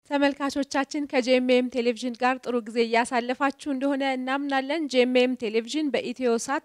ተመልካቾቻችን ከጄኤምኤም ቴሌቪዥን ጋር ጥሩ ጊዜ እያሳለፋችሁ እንደሆነ እናምናለን። ጄኤምኤም ቴሌቪዥን በኢትዮ ሳት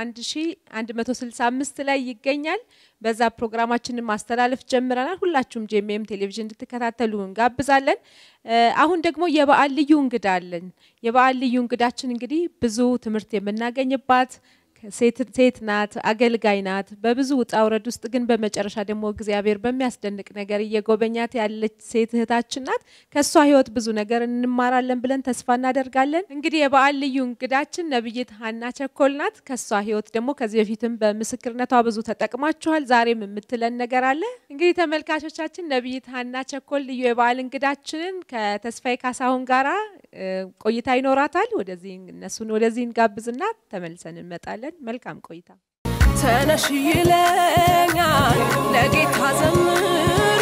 11165 ላይ ይገኛል። በዛ ፕሮግራማችንን ማስተላለፍ ጀምረናል። ሁላችሁም ጄኤምኤም ቴሌቪዥን እንድትከታተሉ እንጋብዛለን። አሁን ደግሞ የበዓል ልዩ እንግዳ አለን። የበዓል ልዩ እንግዳችን እንግዲህ ብዙ ትምህርት የምናገኝባት ሴት ናት፣ አገልጋይ ናት። በብዙ ውጣ ውረድ ውስጥ ግን በመጨረሻ ደግሞ እግዚአብሔር በሚያስደንቅ ነገር እየጎበኛት ያለች ሴት እህታችን ናት። ከእሷ ሕይወት ብዙ ነገር እንማራለን ብለን ተስፋ እናደርጋለን። እንግዲህ የበዓል ልዩ እንግዳችን ነብይት ሀና ቸኮል ናት። ከእሷ ሕይወት ደግሞ ከዚህ በፊትም በምስክርነቷ ብዙ ተጠቅማችኋል። ዛሬም የምትለን ነገር አለ። እንግዲህ ተመልካቾቻችን ነብይት ሀና ቸኮል ልዩ የበዓል እንግዳችንን ከተስፋዬ ካሳሁን ጋራ ቆይታ ይኖራታል። ወደዚህ እነሱን ወደዚህ እንጋብዝና ተመልሰን እንመጣለን። መልካም ቆይታ። ተነሽ ይለኛል ለጌታ ዘምሪ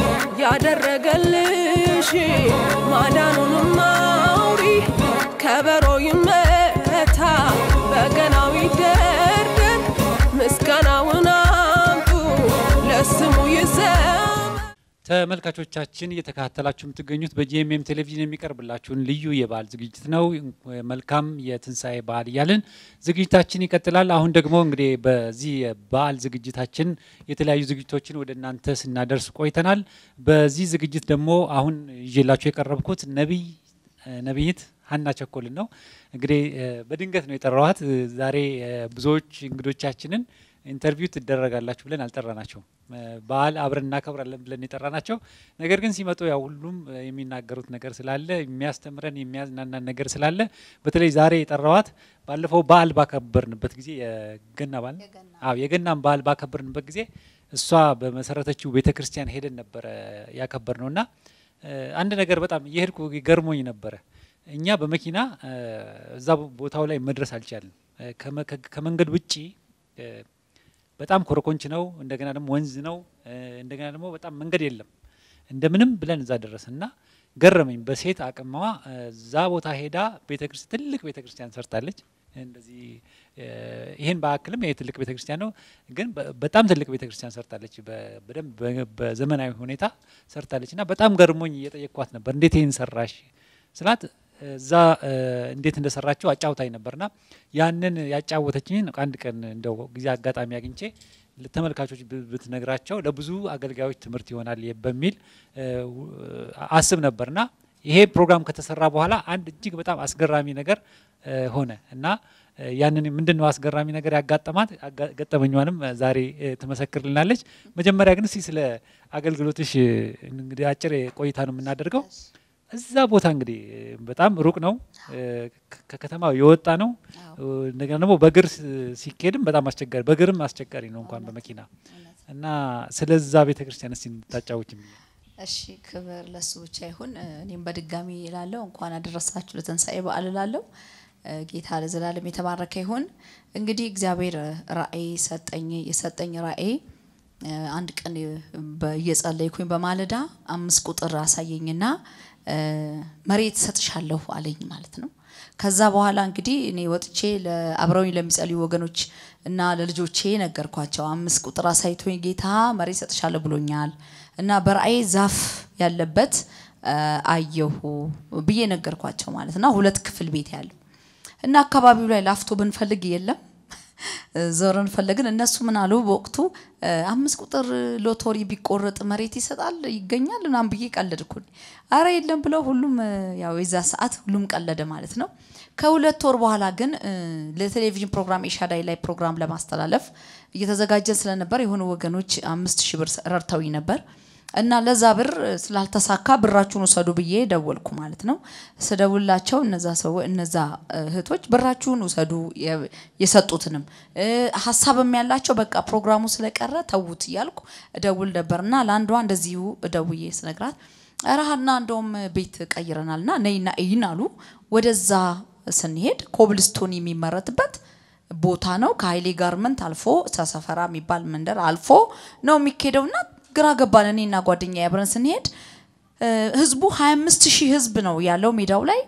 ያደረገልሽ ማዳኑንም አውሪ ከበሮ ይመታ በገናው ይደርደር ምስጋናውን አምጡ ለስሙ ይዘመር ተመልካቾቻችን እየተከታተላችሁ የምትገኙት በጂኤምኤም ቴሌቪዥን የሚቀርብላችሁን ልዩ የበዓል ዝግጅት ነው። መልካም የትንሣኤ በዓል እያልን ዝግጅታችን ይቀጥላል። አሁን ደግሞ እንግዲህ በዚህ የበዓል ዝግጅታችን የተለያዩ ዝግጅቶችን ወደ እናንተ ስናደርስ ቆይተናል። በዚህ ዝግጅት ደግሞ አሁን ይዤላችሁ የቀረብኩት ነቢይ ነቢይት ሀና ቸኮልን ነው። እንግዲህ በድንገት ነው የጠራኋት። ዛሬ ብዙዎች እንግዶቻችንን ኢንተርቪው ትደረጋላችሁ ብለን አልጠራናቸውም። በዓል አብረን እናከብራለን ብለን የጠራናቸው፣ ነገር ግን ሲመጡ ያው ሁሉም የሚናገሩት ነገር ስላለ የሚያስተምረን የሚያዝናናን ነገር ስላለ በተለይ ዛሬ የጠራዋት ባለፈው በዓል ባከበርንበት ጊዜ የገና በዓል አዎ የገናን በዓል ባከበርንበት ጊዜ እሷ በመሰረተችው ቤተ ክርስቲያን ሄደን ነበረ ያከበር ነው እና አንድ ነገር በጣም እየሄድኩ ገርሞኝ ነበረ። እኛ በመኪና እዛ ቦታው ላይ መድረስ አልቻልንም። ከመንገድ ውጪ በጣም ኮረኮንች ነው። እንደገና ደግሞ ወንዝ ነው። እንደገና ደግሞ በጣም መንገድ የለም። እንደምንም ብለን እዛ ደረስን እና ገረመኝ። በሴት አቅሟ እዛ ቦታ ሄዳ ቤተክርስቲያን ትልቅ ቤተክርስቲያን ሰርታለች። እንደዚህ ይህን በአክልም ይሄ ትልቅ ቤተክርስቲያን ነው፣ ግን በጣም ትልቅ ቤተክርስቲያን ሰርታለች። በደንብ በዘመናዊ ሁኔታ ሰርታለች እና በጣም ገርሞኝ እየጠየቅኳት ነበር፣ እንዴት ይህን ሰራሽ ስላት እዛ እንዴት እንደሰራቸው አጫውታኝ ነበርና ያንን ያጫወተችኝን አንድ ቀን እንደው ጊዜ አጋጣሚ አግኝቼ ተመልካቾች ብትነግራቸው ለብዙ አገልጋዮች ትምህርት ይሆናል በሚል አስብ ነበርና ይሄ ፕሮግራም ከተሰራ በኋላ አንድ እጅግ በጣም አስገራሚ ነገር ሆነ እና ያንን ምንድን ነው አስገራሚ ነገር ያጋጠማት ገጠመኟንም ዛሬ ትመሰክርልናለች። መጀመሪያ ግን እስቲ ስለ አገልግሎትሽ እንግዲህ አጭር ቆይታ ነው የምናደርገው። እዛ ቦታ እንግዲህ በጣም ሩቅ ነው፣ ከከተማው የወጣ ነው። እንደገና ደግሞ በእግር ሲኬድም በጣም አስቸጋሪ፣ በእግርም አስቸጋሪ ነው እንኳን በመኪና እና ስለዛ ቤተ ክርስቲያን እስቲ እንድታጫውች። እሺ፣ ክብር ለሱ ብቻ ይሁን። እኔም በድጋሚ እላለሁ እንኳን አደረሳችሁ ለትንሣኤ በዓል እላለሁ። ጌታ ለዘላለም የተባረከ ይሁን። እንግዲህ እግዚአብሔር ራእይ ሰጠኝ። የሰጠኝ ራእይ አንድ ቀን እየጸለይኩኝ በማለዳ አምስት ቁጥር አሳየኝና መሬት ሰጥሻለሁ አለኝ ማለት ነው። ከዛ በኋላ እንግዲህ እኔ ወጥቼ አብረውኝ ለሚጸልዩ ወገኖች እና ለልጆቼ ነገርኳቸው። አምስት ቁጥር አሳይቶኝ ጌታ መሬት ሰጥሻለሁ ብሎኛል እና በራእይ ዛፍ ያለበት አየሁ ብዬ ነገርኳቸው ማለት ነው። ሁለት ክፍል ቤት ያለው እና አካባቢው ላይ ላፍቶ ብንፈልግ የለም ዞረን ፈለግን። እነሱ ምን አሉ በወቅቱ አምስት ቁጥር ሎቶሪ ቢቆረጥ መሬት ይሰጣል ይገኛል ምናምን ብዬ ቀለድኩኝ። አረ የለም ብለው ሁሉም ያው የዛ ሰዓት ሁሉም ቀለደ ማለት ነው። ከሁለት ወር በኋላ ግን ለቴሌቪዥን ፕሮግራም ኤሻዳይ ላይ ፕሮግራም ለማስተላለፍ እየተዘጋጀን ስለነበር የሆኑ ወገኖች አምስት ሺህ ብር ረድተውኝ ነበር እና ለዛ ብር ስላልተሳካ ብራችሁን ውሰዱ ብዬ ደወልኩ ማለት ነው። ስደውላቸው እነዛ ሰው እነዛ እህቶች ብራችሁን ውሰዱ የሰጡትንም ሀሳብም ያላቸው በቃ ፕሮግራሙ ስለቀረ ተዉት እያልኩ እደውል ነበርና ለአንዷ እንደዚሁ እደውዬ ስነግራት ረሃና እንደውም ቤት ቀይረናልና ነይና እይን አሉ። ወደዛ ስንሄድ ኮብልስቶን የሚመረትበት ቦታ ነው። ከሀይሌ ጋርመንት አልፎ ሰሰፈራ የሚባል መንደር አልፎ ነው የሚካሄደውና ግራ ገባን። እኔና ጓደኛ አብረን ስንሄድ ህዝቡ 25 ሺህ ህዝብ ነው ያለው ሜዳው ላይ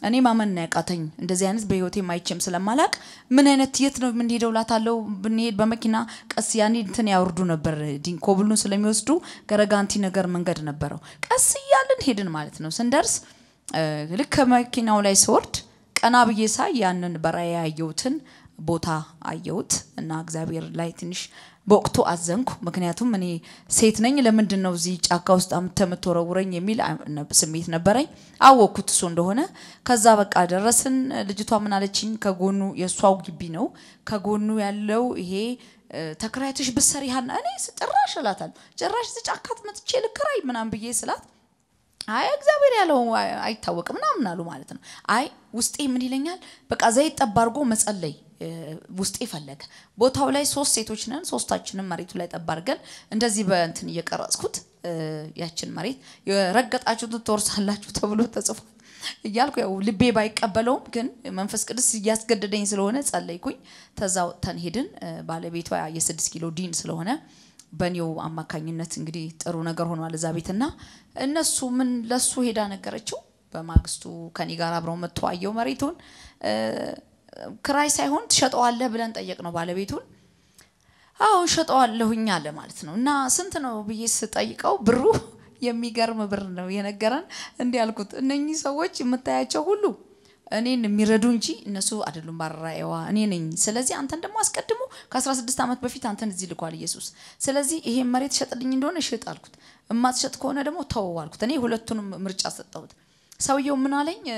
እኔ ማመን ነው ያቃተኝ። እንደዚህ አይነት በህይወቴ ማይቼም ስለማላቅ ምን አይነት የት ነው የምንሄደው ላታለው ብንሄድ በመኪና ቀስ ያኔ እንትን ያወርዱ ነበር ዲን ኮብሉን ስለሚወስዱ ገረጋንቲ ነገር መንገድ ነበረው። ቀስ እያልን ሄድን ማለት ነው። ስንደርስ እ፣ ልክ ከመኪናው ላይ ስወርድ ቀና ብዬ ሳይ ያንን በራእይ ያየሁትን ቦታ አየሁት እና እግዚአብሔር ላይ ትንሽ በወቅቱ አዘንኩ። ምክንያቱም እኔ ሴት ነኝ፣ ለምንድን ነው እዚህ ጫካ ውስጥ አምጥተህ የምትወረውረኝ የሚል አ- ነ- ስሜት ነበረኝ። አወቅኩት እሱ እንደሆነ። ከዛ በቃ ደረስን። ልጅቷ ምን አለችኝ? ከጎኑ የእሷው ግቢ ነው። ከጎኑ ያለው ይሄ እ፣ ተከራይተሽ ብትሰሪ ሀና እኔ ስ- ጭራሽ እላታለሁ ጭራሽ እዚህ ጫካ መጥቼ ልከራይ ምናምን ብዬ ስላት አይ እግዚአብሔር ያለው አይ- አይታወቅም ምናምን አሉ ማለት ነው። አይ ውስጤ ምን ይለኛል፣ በቃ ዘይት ጠብ አድርጎ መጸለይ እ፣ ውስጤ ፈለገ። ቦታው ላይ ሶስት ሴቶች ነን፣ ሶስታችንም መሬቱ ላይ ጠብ አድርገን እንደዚህ በእንትን እየቀረጽኩት እ፣ ያችን መሬት የረገጣችሁትን ትወርሳላችሁ ተብሎ ተጽፏል እያልኩ ያው ልቤ ባይቀበለውም ግን መንፈስ ቅዱስ እያስገደደኝ ስለሆነ ጸለይኩኝ። ተዛ ወጥተን ሄድን። እ፣ ባለቤቷ የስድስት ኪሎ ዲን ስለሆነ በእኔው አማካኝነት እንግዲህ ጥሩ ነገር ሆኗል እዛ ቤትና እነሱ ምን ለሱ ሄዳ ነገረችው። በማግስቱ ከኔ ጋር አብረው መጥቶ አየው መሬቱን እ፣ ክራይ ሳይሆን ትሸጠዋለህ ብለን ጠየቅ ነው ባለቤቱን። አዎ ሸጠዋለሁኝ አለ ማለት ነው። እና ስንት ነው ብዬ ስጠይቀው ብሩ የሚገርም ብር ነው የነገረን። እንዲህ ያልኩት እነኚህ ሰዎች የምታያቸው ሁሉ እኔን የሚረዱ እንጂ እነሱ አይደሉም። ባራኤዋ እኔ ነኝ። ስለዚህ አንተን ደግሞ አስቀድሞ ከ16 ዓመት በፊት አንተን እዚህ ልኳል ኢየሱስ። ስለዚህ ይሄን መሬት ሸጥልኝ እንደሆነ ሽጥ አልኩት። እማትሸጥ ከሆነ ደግሞ ተወው አልኩት። እኔ ሁለቱንም ምርጫ ሰጠሁት። ሰውየው ምን አለኝ? እ፣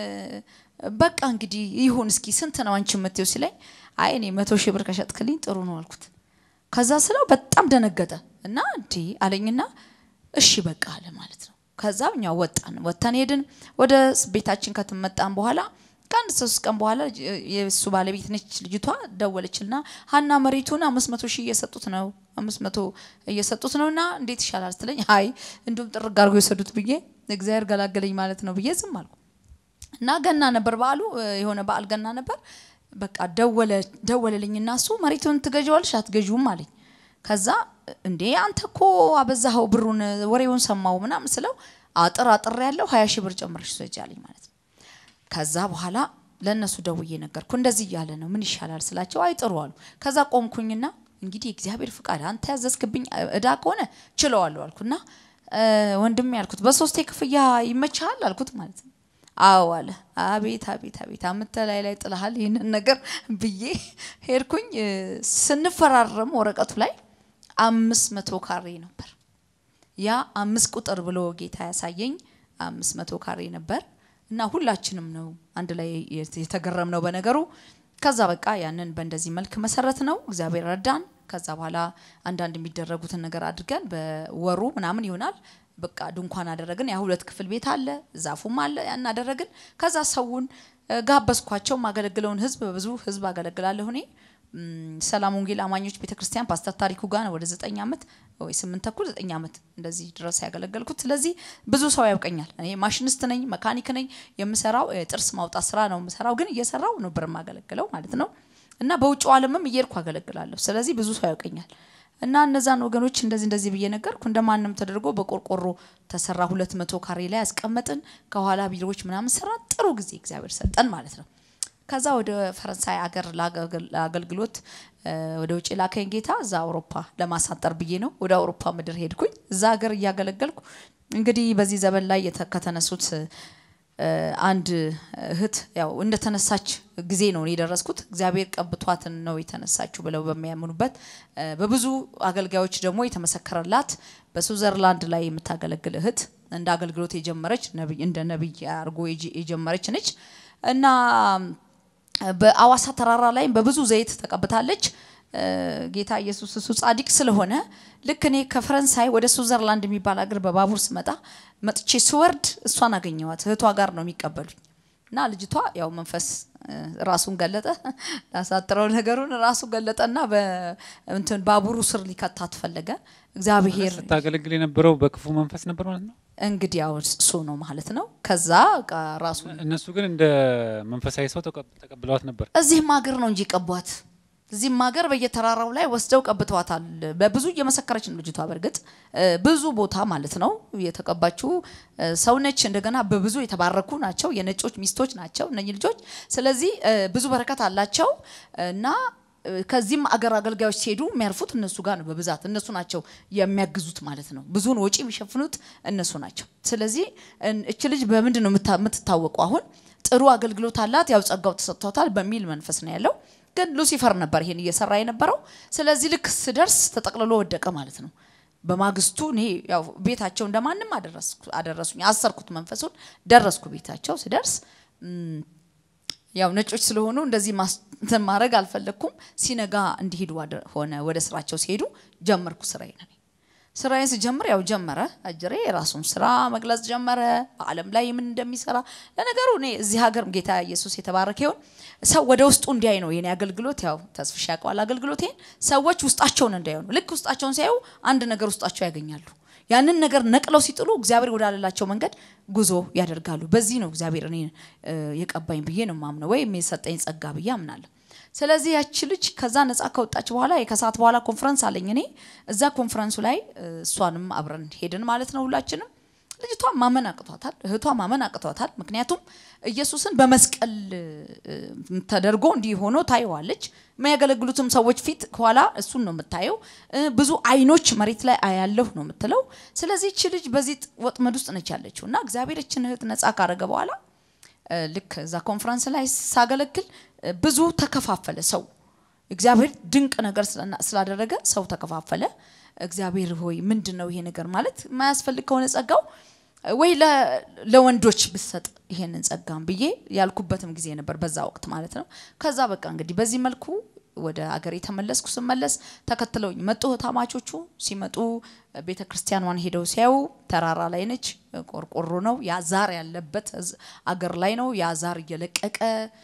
በቃ እንግዲህ ይሁን እስኪ ስንት ነው አንቺ የምትይው ሲለኝ፣ አይ እኔ መቶ ሺህ ብር ከሸጥክልኝ ጥሩ ነው አልኩት። ከዛ ስለው በጣም ደነገጠ እና እንዲ አለኝና እሺ በቃ አለ ማለት ነው። ከዛ እኛ ወጣን ወጥተን ሄድን ወደ ቤታችን ከተመጣን በኋላ ከአንድ ሶስት ቀን በኋላ እ- የእሱ ባለቤት ነች ልጅቷ ደወለችልና ሀና መሬቱን አምስት መቶ ሺህ እየሰጡት ነው አምስት መቶ እየሰጡት ነው እና እንዴት ይሻላል ስትለኝ አይ እንዲሁም ጥርግ አድርጎ የወሰዱት ብዬ እግዚአብሔር ገላገለኝ ማለት ነው ብዬ ዝም አልኩ። እና ገና ነበር በዓሉ እ፣ የሆነ በዓል ገና ነበር። በቃ ደወለ ደወለልኝ እና እሱ መሬቱን ትገዢዋለሽ አትገዢውም አለኝ። ከዛ እንዴ አንተ እኮ አበዛኸው ብሩን ወሬውን ሰማው ምናምን ስለው አጥር አጥር ያለው ሀያ ሺህ ብር ጨምረሽ ስጪ አለኝ ማለት ነው። ከዛ በኋላ ለእነሱ ደውዬ ነገርኩ። እንደዚህ እያለ ነው ምን ይሻላል ስላቸው አይጥሩ አሉ። ከዛ ቆምኩኝና እንግዲህ እግዚአብሔር ፍቃድ አንተ ያዘዝክብኝ እዳ ከሆነ ችለዋለሁ አልኩና እ፣ ወንድሜ ያልኩት በሶስቴ ክፍያ ይመችሃል አልኩት ማለት ነው። አዎ አለ። አቤት አቤት አቤት አምተ ላይ ላይ ጥለሃል ይህንን ነገር ብዬ ሄድኩኝ። እ፣ ስንፈራረም ወረቀቱ ላይ አምስት መቶ ካሬ ነበር። ያ አምስት ቁጥር ብሎ ጌታ ያሳየኝ አምስት መቶ ካሬ ነበር እና ሁላችንም ነው አንድ ላይ የተገረም ነው በነገሩ። ከዛ በቃ ያንን በእንደዚህ መልክ መሰረት ነው እግዚአብሔር ረዳን። ከዛ በኋላ አንዳንድ የሚደረጉትን ነገር አድርገን በወሩ ምናምን ይሆናል በቃ ድንኳን አደረግን። ያ ሁለት ክፍል ቤት አለ፣ ዛፉም አለ። ያን አደረግን። ከዛ ሰውን እ፣ ጋበዝኳቸው። ማገለግለውን ህዝብ በብዙ ህዝብ አገለግላለሁ እኔ ም፣ ሰላም ወንጌል አማኞች ቤተክርስቲያን ፓስተር ታሪኩ ጋር ነው ወደ ዘጠኝ ዓመት ወይ ስምንት ተኩል ዘጠኝ ዓመት እንደዚህ ድረስ ያገለገልኩት። ስለዚህ ብዙ ሰው ያውቀኛል። እኔ ማሽኒስት ነኝ፣ መካኒክ ነኝ። የምሰራው እ፣ ጥርስ ማውጣት ስራ ነው የምሰራው፣ ግን እየሰራው ነበር የማገለግለው ማለት ነው። እና በውጭው ዓለምም እየሄድኩ አገለግላለሁ። ስለዚህ ብዙ ሰው ያውቀኛል። እና እነዛን ወገኖች እንደዚህ እንደዚህ ብዬ ነገርኩ። እንደማንም ተደርጎ በቆርቆሮ ተሰራ። ሁለት መቶ ካሬ ላይ ያስቀመጥን ከኋላ ቢሮዎች ምናምን ሰራ። ጥሩ ጊዜ እግዚአብሔር ሰጠን ማለት ነው። ከዛ ወደ ፈረንሳይ አገር ላገል- ለአገልግሎት እ፣ ወደ ውጭ ላከኝ ጌታ። እዛ አውሮፓ ለማሳጠር ብዬ ነው ወደ አውሮፓ ምድር ሄድኩኝ። እዛ ሀገር እያገለገልኩ እንግዲህ በዚህ ዘመን ላይ የተ- ከተነሱት እ፣ አንድ እህት ያው እንደተነሳች ጊዜ ነው እኔ የደረስኩት። እግዚአብሔር ቀብቷትን ነው የተነሳችው ብለው በሚያምኑበት እ፣ በብዙ አገልጋዮች ደግሞ የተመሰከረላት በስዊዘርላንድ ላይ የምታገለግል እህት እንደ አገልግሎት የጀመረች ነቢይ እንደ ነቢይ አድርጎ የጀ- የጀመረች ነች እና በአዋሳ ተራራ ላይ በብዙ ዘይት ተቀብታለች። እ፣ ጌታ ኢየሱስ እሱ ጻድቅ ስለሆነ ልክ እኔ ከፈረንሳይ ወደ ስዊዘርላንድ የሚባል ሀገር በባቡር ስመጣ መጥቼ ስወርድ እሷን አገኘዋት። እህቷ ጋር ነው የሚቀበሉኝ እና ልጅቷ ያው መንፈስ እ፣ ራሱን ገለጠ። ላሳጥረው ነገሩን ራሱ ገለጠና በእንትን ባቡሩ ስር ሊከታት ፈለገ። እግዚአብሔር ስታገለግል የነበረው በክፉ መንፈስ ነበር ማለት ነው። እንግዲህ ያው እሱ ነው ማለት ነው። ከዛ በቃ ራሱ እነሱ ግን እንደ መንፈሳዊ ሰው ተቀብ- ተቀብለዋት ነበር። እዚህም ሀገር ነው እንጂ ቀቧት እዚህም ሀገር በየተራራው ላይ ወስደው ቀብተዋታል። በብዙ እየመሰከረች ነው ልጅቷ። በእርግጥ እ፣ ብዙ ቦታ ማለት ነው የተቀባችው እ፣ ሰው ነች። እንደገና በብዙ የተባረኩ ናቸው። የነጮች ሚስቶች ናቸው እነኚህ ልጆች። ስለዚህ እ፣ ብዙ በረከት አላቸው እና እ፣ ከዚህም አገር አገልጋዮች ሲሄዱ የሚያርፉት እነሱ ጋር ነው በብዛት እነሱ ናቸው የሚያግዙት ማለት ነው። ብዙውን ወጪ የሚሸፍኑት እነሱ ናቸው። ስለዚህ እን- እች ልጅ በምንድን ነው የምታ- የምትታወቀው? አሁን ጥሩ አገልግሎት አላት፣ ያው ጸጋው ተሰጥቷታል በሚል መንፈስ ነው ያለው። ግን ሉሲፈር ነበር ይሄን እየሰራ የነበረው። ስለዚህ ልክ ስደርስ ተጠቅልሎ ወደቀ ማለት ነው። በማግስቱ እኔ ያው ቤታቸው እንደማንም አደረስኩ አደረሱኝ፣ አሰርኩት መንፈሱን። ደረስኩ ቤታቸው ስደርስ ም፣ ያው ነጮች ስለሆኑ እንደዚህ ማስ- እንትን ማድረግ አልፈለግኩም። ሲነጋ እንዲሄዱ አደ- ሆነ። ወደ ስራቸው ሲሄዱ ጀመርኩ ስራዬን እኔ ስራዬን ስጀምር ያው ጀመረ አጅሬ የራሱን ስራ መግለጽ ጀመረ። በዓለም ላይ ምን እንደሚሰራ ለነገሩ እኔ እዚህ ሀገር ጌታ ኢየሱስ የተባረከ ይሁን ሰው ወደ ውስጡ እንዲያይ ነው የኔ አገልግሎት። ያው ተስፍሽ ያውቀዋል አገልግሎቴን። ሰዎች ውስጣቸውን እንዲያዩ ነው። ልክ ውስጣቸውን ሲያዩ አንድ ነገር ውስጣቸው ያገኛሉ። ያንን ነገር ነቅለው ሲጥሉ እግዚአብሔር ወዳለላቸው መንገድ ጉዞ ያደርጋሉ። በዚህ ነው እግዚአብሔር እኔ እ፣ የቀባኝ ብዬ ነው ማምነው ወይም የሰጠኝ ጸጋ ብዬ አምናለሁ። ስለዚህ ያቺ ልጅ ከዛ ነፃ ከወጣች በኋላ ከሰዓት በኋላ ኮንፈረንስ አለኝ እኔ እዛ ኮንፈረንሱ ላይ እ፣ እሷንም አብረን ሄድን ማለት ነው ሁላችንም። ልጅቷ ማመን አቅቷታል፣ እህቷ ማመን አቅቷታል። ምክንያቱም ኢየሱስን በመስቀል እ፣ ተደርጎ እንዲህ ሆኖ ታየዋለች። የሚያገለግሉትም ሰዎች ፊት ከኋላ እሱን ነው የምታየው። እ፣ ብዙ አይኖች መሬት ላይ አያለሁ ነው የምትለው። ስለዚህ እቺ ልጅ በዚህ ወጥመድ ውስጥ ነች ያለችው እና እግዚአብሔር እችን እህት ነፃ ካረገ በኋላ እ፣ ልክ እዛ ኮንፈረንስ ላይ ሳገለግል እ፣ ብዙ ተከፋፈለ ሰው። እግዚአብሔር ድንቅ ነገር ስለና- ስላደረገ ሰው ተከፋፈለ። እግዚአብሔር ሆይ ምንድን ነው ይሄ ነገር ማለት የማያስፈልግ ከሆነ ጸጋው እ፣ ወይ ለ- ለወንዶች ብሰጥ ይሄንን ጸጋም ብዬ ያልኩበትም ጊዜ ነበር በዛ ወቅት ማለት ነው። ከዛ በቃ እንግዲህ በዚህ መልኩ ወደ አገር የተመለስኩ ስመለስ ተከትለውኝ መጡ እህታማቾቹ። ሲመጡ ቤተ ክርስቲያኗን ሄደው ሲያዩ ተራራ ላይ ነች፣ ቆርቆሮ ነው፣ ያ ዛር ያለበት ህዝ- አገር ላይ ነው። ያ ዛር እየለቀቀ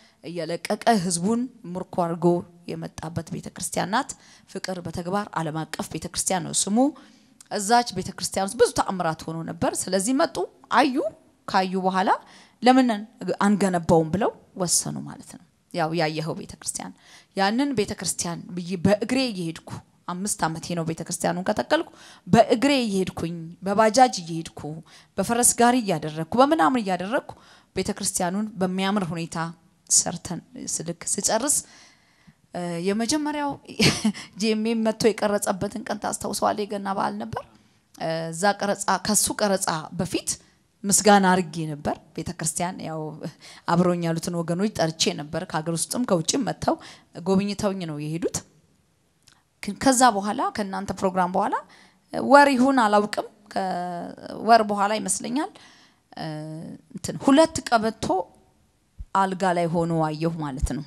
እየለቀቀ ህዝቡን ምርኮ አድርጎ የመጣበት ቤተ ክርስቲያን ናት። ፍቅር በተግባር ዓለም አቀፍ ቤተ ክርስቲያን ነው ስሙ። እዛች ቤተ ክርስቲያን ውስጥ ብዙ ተአምራት ሆኖ ነበር። ስለዚህ መጡ፣ አዩ። ካዩ በኋላ ለምን አንገነባውም ብለው ወሰኑ ማለት ነው። ያው ያየኸው ቤተ ክርስቲያን ያንን ቤተ ክርስቲያን ብዬ በእግሬ እየሄድኩ አምስት ዓመቴ ነው ቤተ ክርስቲያኑን ከተከልኩ በእግሬ እየሄድኩኝ በባጃጅ እየሄድኩ በፈረስ ጋሪ እያደረግኩ በምናምን እያደረግኩ ቤተ ክርስቲያኑን በሚያምር ሁኔታ ሰርተን ስልክ ስጨርስ እ፣ የመጀመሪያው ጂኤምኤም መጥቶ የቀረጸበትን ቀን ታስታውሰዋለህ? የገና በዓል ነበር። እ፣ እዛ ቀረጻ ከሱ ቀረጻ በፊት ምስጋና አርጌ ነበር። ቤተ ክርስቲያን ያው አብረውኝ ያሉትን ወገኖች ጠርቼ ነበር። ከሀገር ውስጥም ከውጭም መጥተው ጎብኝተውኝ ነው የሄዱት። ግን ከዛ በኋላ ከእናንተ ፕሮግራም በኋላ እ፣ ወር ይሁን አላውቅም፣ ከወር በኋላ ይመስለኛል እ፣ እንትን ሁለት ቀበቶ አልጋ ላይ ሆኖ አየሁ ማለት ነው።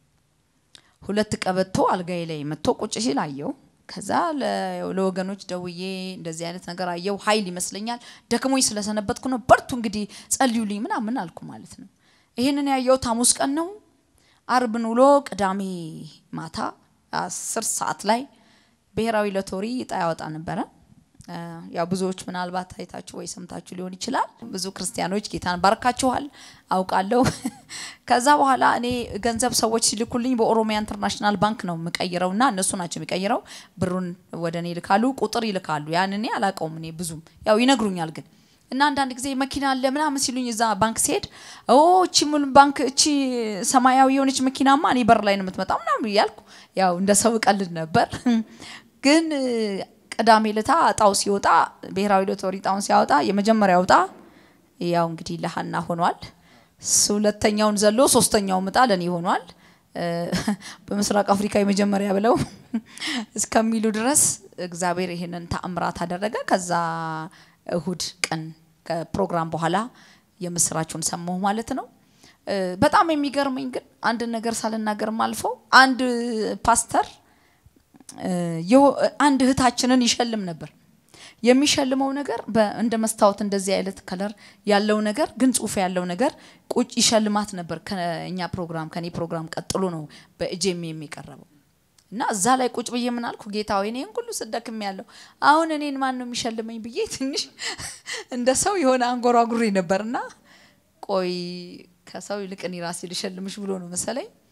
ሁለት ቀበቶ አልጋዬ ላይ መጥቶ ቁጭ ሲል አየው። ከዛ ለ- ለወገኖች ደውዬ እንደዚህ አይነት ነገር አየው። ኃይል ይመስለኛል ደክሞኝ ስለሰነበትኩ ነው። በርቱ እንግዲህ ጸልዩልኝ ምናምን አልኩ ማለት ነው። ይህንን ያየሁት ሐሙስ ቀን ነው። አርብን ውሎ ቅዳሜ ማታ አስር ሰዓት ላይ ብሔራዊ ሎተሪ እጣ ያወጣ ነበረ። እ፣ ያው ብዙዎች ምናልባት አይታችሁ ወይ ሰምታችሁ ሊሆን ይችላል። ብዙ ክርስቲያኖች ጌታን ባርካችኋል አውቃለሁ። ከዛ በኋላ እኔ ገንዘብ ሰዎች ሲልኩልኝ በኦሮሚያ ኢንተርናሽናል ባንክ ነው የምቀይረው እና እነሱ ናቸው የሚቀይረው። ብሩን ወደ እኔ ይልካሉ፣ ቁጥር ይልካሉ። ያን እኔ አላውቀውም። እኔ ብዙም ያው ይነግሩኛል ግን እና አንዳንድ ጊዜ መኪና አለ ምናምን ሲሉኝ እዛ ባንክ ሲሄድ ኦ እቺ ሙሉ ባንክ እቺ ሰማያዊ የሆነች መኪናማ እኔ በር ላይ ነው የምትመጣው ምናምን እያልኩ ያው እንደ ሰው ቀልድ ነበር። ግን እ፣ ቅዳሜ ለታ እጣው ሲወጣ ብሔራዊ ሎተሪ እጣውን ሲያወጣ የመጀመሪያው እጣ ያው እንግዲህ ለሀና ሆኗል። ስ- ሁለተኛውን ዘሎ ሶስተኛው እጣ ለእኔ ሆኗል። እ፣ በምስራቅ አፍሪካ የመጀመሪያ ብለው እስከሚሉ ድረስ እግዚአብሔር ይህንን ተአምራት አደረገ። ከዛ እሁድ ቀን ከፕሮግራም በኋላ የምስራቹን ሰማሁ ማለት ነው። እ፣ በጣም የሚገርመኝ ግን አንድ ነገር ሳልናገርም አልፈው አንድ ፓስተር እ፣ የሆ- አንድ እህታችንን ይሸልም ነበር። የሚሸልመው ነገር በ- እንደ መስታወት እንደዚህ አይነት ከለር ያለው ነገር ግን ጽሁፍ ያለው ነገር ቁጭ ይሸልማት ነበር። ከኛ ፕሮግራም ከኔ ፕሮግራም ቀጥሎ ነው በእጄም የሚቀረበው እና እዛ ላይ ቁጭ ብዬ ምን አልኩ፣ ጌታ ወይ እኔን ሁሉ ስደክም ያለው አሁን እኔን ማን ነው የሚሸልመኝ ብዬ ትንሽ እንደ ሰው የሆነ አንጎራጉሬ ነበርና ቆይ ከሰው ይልቅ እኔ ራሴ ልሸልምሽ ብሎ ነው መሰለኝ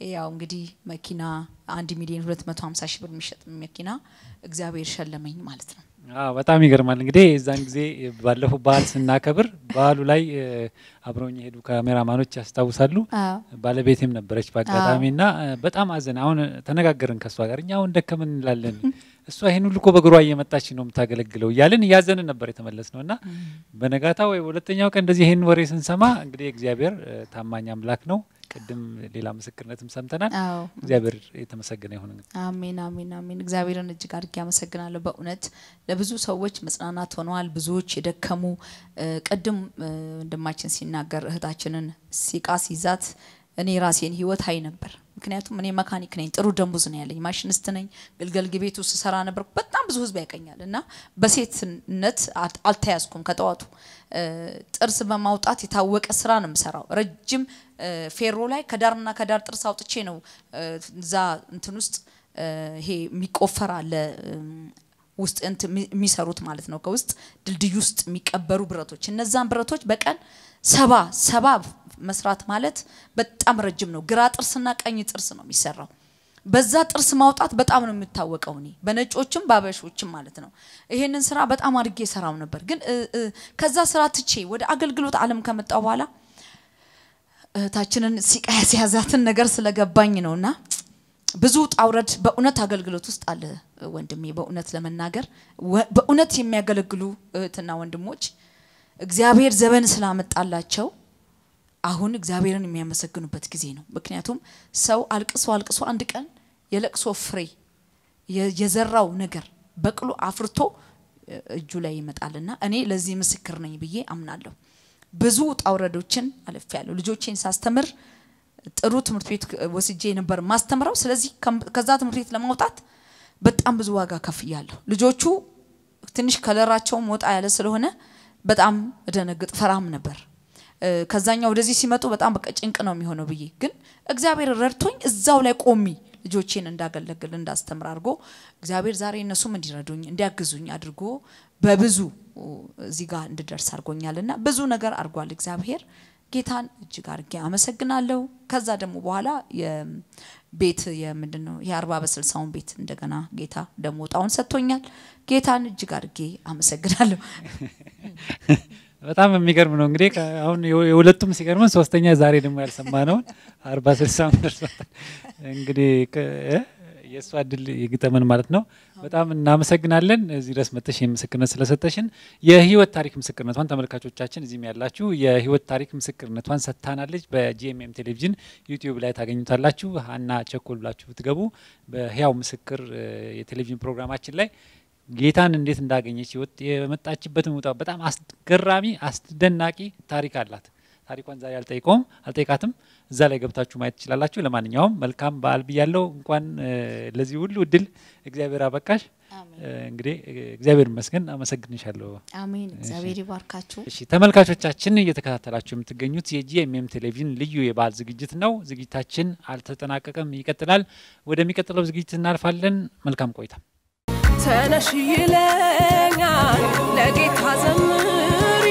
ያው እንግዲህ መኪና አንድ ሚሊዮን ሁለት መቶ ሀምሳ ሺህ ብር የሚሸጥ መኪና እግዚአብሔር ሸለመኝ ማለት ነው። አዎ በጣም ይገርማል። እንግዲህ የዛን ጊዜ ባለፈው በዓል ስናከብር በዓሉ ላይ እ፣ አብረውኝ የሄዱ ካሜራማኖች ያስታውሳሉ። አዎ ባለቤቴም ነበረች በአጋጣሚ እና እ፣ በጣም አዘን። አሁን ተነጋገርን ከእሷ ጋር እኛ አሁን ደከመን እንላለን፣ እሷ ይህን ሁሉ እኮ በእግሯ እየመጣች ነው የምታገለግለው እያልን እያዘንን ነበር የተመለስ ነው እና በነጋታ ወይ ሁለተኛው ቀን እንደዚህ ይህን ወሬ ስንሰማ እንግዲህ እግዚአብሔር እ፣ ታማኝ አምላክ ነው። ቅድም ሌላ ምስክርነትም ሰምተናል። አዎ እግዚአብሔር የተመሰገነ ይሁን። እንግዲህ አሜን አሜን አሜን። እግዚአብሔርን እጅግ አድርጌ አመሰግናለሁ። በእውነት ለብዙ ሰዎች መጽናናት ሆነዋል። ብዙዎች የደከሙ እ፣ ቅድም እ፣ ወንድማችን ሲናገር እህታችንን ሲቃ ሲይዛት እኔ ራሴን ህይወት አይ ነበር። ምክንያቱም እኔ መካኒክ ነኝ፣ ጥሩ ደሞዝ ነው ያለኝ፣ ማሽኒስት ነኝ፣ ግልገል ቤት ውስጥ ስሰራ ነበር። በጣም ብዙ ህዝብ ያቀኛል እና በሴትነት አል- አልተያዝኩም። ከጠዋቱ እ፣ ጥርስ በማውጣት የታወቀ ስራ ነው የምሰራው። ረጅም እ፣ ፌሮ ላይ ከዳርና ከዳር ጥርስ አውጥቼ ነው እ፣ እዛ እንትን ውስጥ እ፣ ይሄ የሚቆፈር አለ እም፣ ውስጥ እንትን የሚ- የሚሰሩት ማለት ነው። ከውስጥ ድልድይ ውስጥ የሚቀበሩ ብረቶች፣ እነዛን ብረቶች በቀን ሰባ ሰባ መስራት ማለት በጣም ረጅም ነው። ግራ ጥርስና ቀኝ ጥርስ ነው የሚሰራው። በዛ ጥርስ ማውጣት በጣም ነው የምታወቀው። እኔ በነጮችም በአበሾችም ማለት ነው። ይሄንን ስራ በጣም አድርጌ ሰራው ነበር። ግን እ፣ እ፣ ከዛ ስራ ትቼ ወደ አገልግሎት ዓለም ከመጣው በኋላ እህታችንን ሲቃ ያስያዛትን ነገር ስለገባኝ ነውና ብዙ ጣውረድ በእውነት አገልግሎት ውስጥ አለ ወንድሜ። በእውነት ለመናገር ወ- በእውነት የሚያገለግሉ እህትና ወንድሞች እግዚአብሔር ዘበን ስላመጣላቸው አሁን እግዚአብሔርን የሚያመሰግኑበት ጊዜ ነው። ምክንያቱም ሰው አልቅሶ አልቅሶ አንድ ቀን የለቅሶ ፍሬ የ- የዘራው ነገር በቅሎ አፍርቶ እ፣ እጁ ላይ ይመጣልና እኔ ለዚህ ምስክር ነኝ ብዬ አምናለሁ። ብዙ ውጣ ውረዶችን አልፌያለሁ። ልጆቼን ሳስተምር ጥሩ ትምህርት ቤት ወስጄ ነበር ማስተምረው። ስለዚህ ከም- ከዛ ትምህርት ቤት ለማውጣት በጣም ብዙ ዋጋ ከፍያለሁ። ልጆቹ ትንሽ ከለራቸውም ወጣ ያለ ስለሆነ በጣም እደነግጥ ፈራም ነበር። እ፣ ከዛኛው ወደዚህ ሲመጡ በጣም በቃ ጭንቅ ነው የሚሆነው ብዬ ግን እግዚአብሔር ረድቶኝ እዛው ላይ ቆሚ ልጆቼን እንዳገለግል እንዳስተምር አድርጎ እግዚአብሔር ዛሬ እነሱም እንዲረዱኝ እንዲያግዙኝ አድርጎ በብዙ እዚህ ጋር እንድደርስ አድርጎኛል እና ብዙ ነገር አድርጓል እግዚአብሔር። ጌታን እጅግ አድርጌ አመሰግናለሁ። ከዛ ደግሞ በኋላ የቤት የምንድን ነው የአርባ በስልሳውን ቤት እንደገና ጌታ ደግሞ እጣውን ሰጥቶኛል። ጌታን እጅግ አድርጌ አመሰግናለሁ። በጣም የሚገርም ነው። እንግዲህ ከ- አሁን የሁ- የሁለቱም ሲገርመን ሶስተኛ ዛሬ ደግሞ ያልሰማነውን አርባ ስልሳ ደርሷታል። እንግዲህ ከ- እ? የእሷ እድል ይግጠመን ማለት ነው። በጣም እናመሰግናለን እዚህ ድረስ መጥተሽ ይህን ምስክርነት ስለሰጠሽን። የህይወት ታሪክ ምስክርነቷን ተመልካቾቻችን እዚህም ያላችሁ የህይወት ታሪክ ምስክርነቷን ሰጥታናለች። በጂኤምኤም ቴሌቪዥን ዩቲዩብ ላይ ታገኙታላችሁ። ሀና ቸኮል ብላችሁ ብትገቡ በህያው ምስክር እ፣ የቴሌቪዥን ፕሮግራማችን ላይ ጌታን እንዴት እንዳገኘች ህይወት የመጣችበትን ውጣ በጣም አስገራሚ አስደናቂ ታሪክ አላት። ታሪኳን ዛሬ አልጠይቀውም አልጠይቃትም። እዛ ላይ ገብታችሁ ማየት ትችላላችሁ። ለማንኛውም መልካም በዓል ብያለው። እንኳን እ፣ ለዚህ ሁሉ እድል እግዚአብሔር አበቃሽ። እ፣ እንግዲህ እ፣ እግዚአብሔር ይመስገን። አመሰግንሻለሁ። አሜን። እግዚአብሔር ይባርካችሁ። እሺ ተመልካቾቻችን እየተከታተላችሁ የምትገኙት የጂኤምኤም ቴሌቪዥን ልዩ የበዓል ዝግጅት ነው። ዝግጅታችን አልተጠናቀቀም፣ ይቀጥላል። ወደሚቀጥለው ዝግጅት እናልፋለን። መልካም ቆይታ። ተነሽ ይለኛል ለጌታ ዘምሪ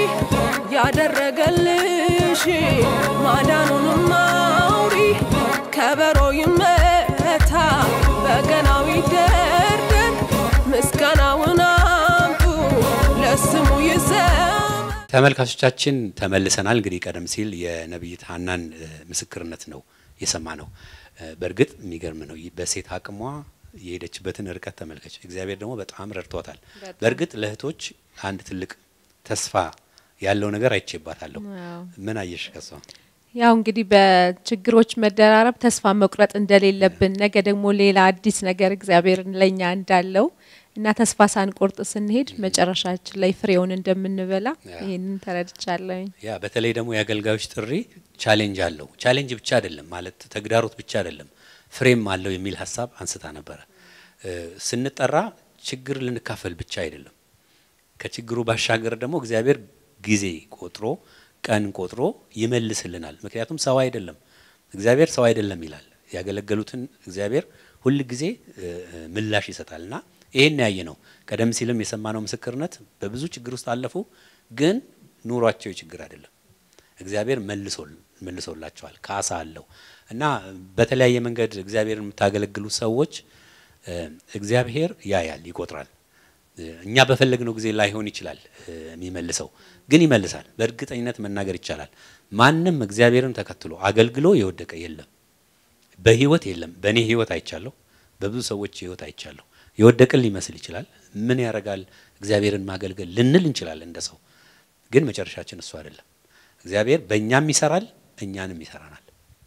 ያደረገልሽ ማዳኑንም አውሪ ከበሮ ይመታ በገናው ይደርደር ምስጋናውን አምጡ ለስሙ ይዘም ተመልካቾቻችን ተመልሰናል። እንግዲህ ቀደም ሲል የነቢይት ሀናን እ፣ ምስክርነት ነው የሰማ ነው። በእርግጥ የሚገርም ነው። ይህ በሴት አቅሟ የሄደችበትን ርቀት ተመልከች። እግዚአብሔር ደግሞ በጣም ረድቷታል። በእርግጥ ለእህቶች አንድ ትልቅ ተስፋ ያለው ነገር አይቼባታለሁ። አዎ። ምን አየሽ ከሷ? ያው እንግዲህ በችግሮች መደራረብ ተስፋ መቁረጥ እንደሌለብን ነገ ደግሞ ሌላ አዲስ ነገር እግዚአብሔር ለኛ እንዳለው እና ተስፋ ሳንቆርጥ ስንሄድ መጨረሻችን ላይ ፍሬውን እንደምንበላ ያ። ይህንን ተረድቻለሁኝ። ያ በተለይ ደግሞ የአገልጋዮች ጥሪ ቻሌንጅ አለው። ቻሌንጅ ብቻ አይደለም ማለት ተግዳሮት ብቻ አይደለም፣ ፍሬም አለው የሚል ሀሳብ አንስታ ነበረ። እ፣ ስንጠራ ችግር ልንካፈል ብቻ አይደለም። ከችግሩ ባሻገር ደግሞ እግዚአብሔር ጊዜ ቆጥሮ ቀን ቆጥሮ ይመልስልናል። ምክንያቱም ሰው አይደለም እግዚአብሔር ሰው አይደለም ይላል። ያገለገሉትን እግዚአብሔር ሁል ጊዜ እ፣ እ፣ ምላሽ ይሰጣል እና ይሄን ያየ ነው። ቀደም ሲልም የሰማነው ምስክርነት በብዙ ችግር ውስጥ አለፉ፣ ግን ኑሯቸው ችግር አይደለም። እግዚአብሔር መልሶላቸዋል። ካሳ አለው እና በተለያየ መንገድ እግዚአብሔርን የምታገለግሉ ሰዎች እግዚአብሔር ያያል፣ ይቆጥራል። እኛ በፈለግነው ጊዜ ላይሆን ይችላል የሚመልሰው፣ ግን ይመልሳል። በእርግጠኝነት መናገር ይቻላል። ማንም እግዚአብሔርን ተከትሎ አገልግሎ የወደቀ የለም፣ በህይወት የለም። በእኔ ህይወት አይቻለሁ፣ በብዙ ሰዎች ህይወት አይቻለሁ። የወደቅን ሊመስል ይችላል። ምን ያደርጋል እግዚአብሔርን ማገልገል ልንል እንችላለን እንደ ሰው፣ ግን መጨረሻችን እሱ አይደለም። እግዚአብሔር በእኛም ይሰራል፣ እኛንም ይሰራናል።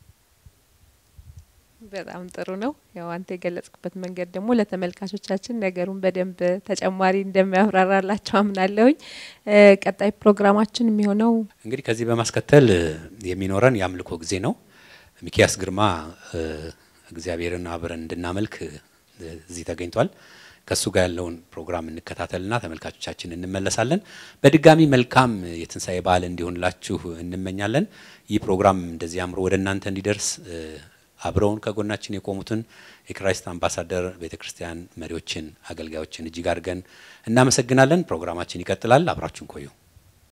በጣም ጥሩ ነው። ያው አንተ የገለጽክበት መንገድ ደግሞ ለተመልካቾቻችን ነገሩን በደንብ ተጨማሪ እንደሚያብራራላቸው አምናለሁኝ። ቀጣይ ፕሮግራማችን የሚሆነው እንግዲህ ከዚህ በማስከተል የሚኖረን የአምልኮ ጊዜ ነው። ሚኪያስ ግርማ እግዚአብሔርን አብረን እንድናመልክ እዚህ ተገኝቷል። ከእሱ ጋር ያለውን ፕሮግራም እንከታተልና ተመልካቾቻችን እንመለሳለን። በድጋሚ መልካም የትንሣኤ በዓል እንዲሆንላችሁ እንመኛለን። ይህ ፕሮግራም እንደዚህ አምሮ ወደ እናንተ እንዲደርስ አብረውን ከጎናችን የቆሙትን የክራይስት አምባሳደር ቤተ ክርስቲያን መሪዎችን፣ አገልጋዮችን እጅግ አድርገን እናመሰግናለን። ፕሮግራማችን ይቀጥላል። አብራችሁን ቆዩ።